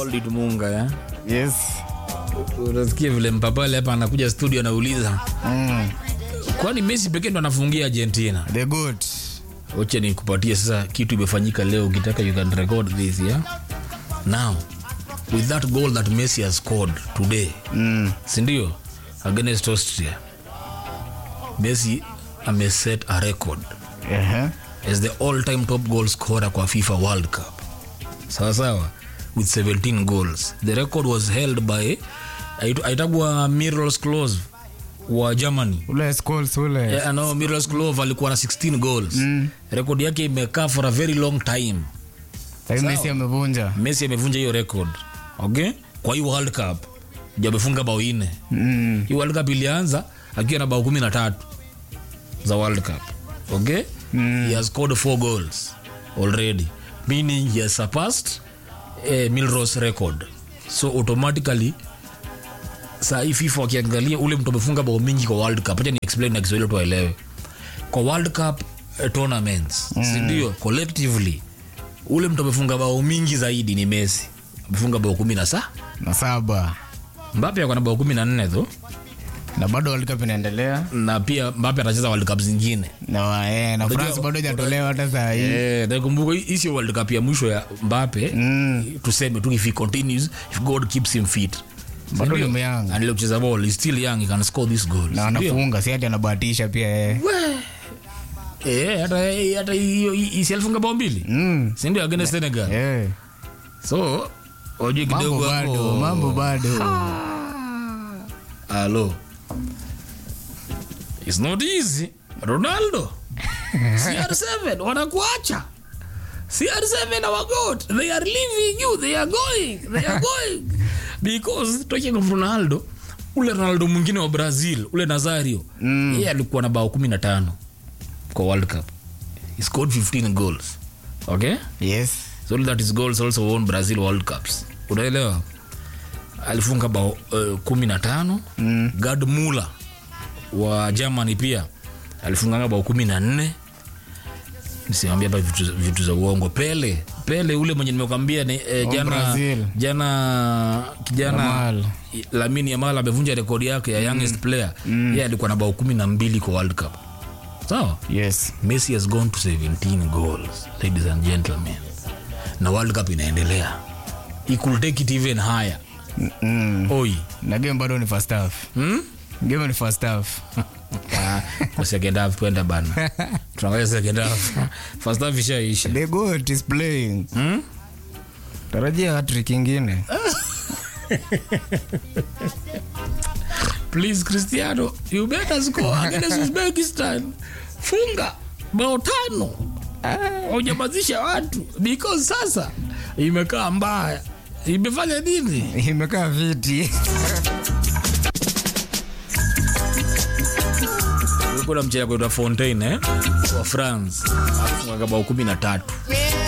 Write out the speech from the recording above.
called it munga ya Yes. unasikia vile mpapale hapa anakuja studio anauliza Mm. kwani messi pekee ndo anafungia argentina The goat. wacha nikupatie sasa kitu imefanyika leo ukitaka you can record this yeah? now with that goal that messi has scored today Mm. sindio against austria messi ameset a record Uh-huh. as the all time top goal scorer kwa fifa world cup sawa sawa with 17 goals the record was held by aitu- aitagwa miros close wa germany Ule Scholes ule. Yeah, no, Miros Klose alikuwa na 16 goals mm. rekodi yake imekaa for a very long time Sasa Messi amevunja. messi amevunja hiyo record okay kwa hii world cup ndio amefunga bao ine Mm. hii world cup ilianza akiwa na bao kumi na tatu za world cup okay mm. he has scored four goals already meaning he has surpassed eh, milros record so automatically saa hii fifa wakiangalia ule mtu amefunga bao mingi kwa world cup acha ni explain na kiswahili tuwaelewe kwa world cup eh, tournaments mm. sindio collectively ule mtu amefunga bao mingi zaidi ni messi amefunga bao kumi na saa Na saba. mbape ako na bao kumi na nne tho Na bado World Cup inaendelea. na pia mbape atacheza world cup zingine Na wa- eh, na Unajua- France bado hajatolewa hata saa hii. Eh, nakumbuka hii sio world cup ya mwisho ya mbape Mm. tuseme tu if he continues if god keeps him fit Bado Sindio? ni myanga. Anaendelea kucheza ball he's still young he can score these goals Na Sindio? anafunga si hati anabahatisha pia eh. eh hata hata hiyo isi alifunga bao mbili Mm. si ndio against Senegal Eh. so wajue Mambo kidogo bado, hapo mambo bado. Hello. It's not easy. Ronaldo. CR7 wanakuacha. CR7 our goat. They are leaving you. They are going. They are going. Because talking of Ronaldo, ule Ronaldo mwingine wa Brazil, ule Nazario, mm. yeye alikuwa na bao 15 kwa World Cup. He scored 15 goals. Okay? Yes. so that his goals also won brazil world cups unaelewa alifunga bao uh, kumi na tano mm. gad mula wa germany pia alifunganga bao kumi na nne nisimambia hapa vitu, vitu za uongo pele pele ule mwenye nimekwambia ni, eh, Wa jana Brazil. jana kijana Yamal. lamini yamal amevunja rekodi yake ya youngest player mm. ye alikuwa na bao kumi na mbili kwa world cup sawa Yes. messi has gone to 17 goals ladies and gentlemen na world cup inaendelea he could take it even higher Mm. oi Na game bado ni first half. hmm? Game ni first half. Ah, kwa second half twenda bana tunaangalia second half first half ishaisha The goat is playing. hmm? Tarajia hat-trick ingine. please cristiano you better score against uzbekistan funga bao tano haujamazisha watu because sasa imekaa mbaya imefanya nini Imekaa viti. kuna mchezo kuitwa fontaine eh? wa france afunga bao kumi na tatu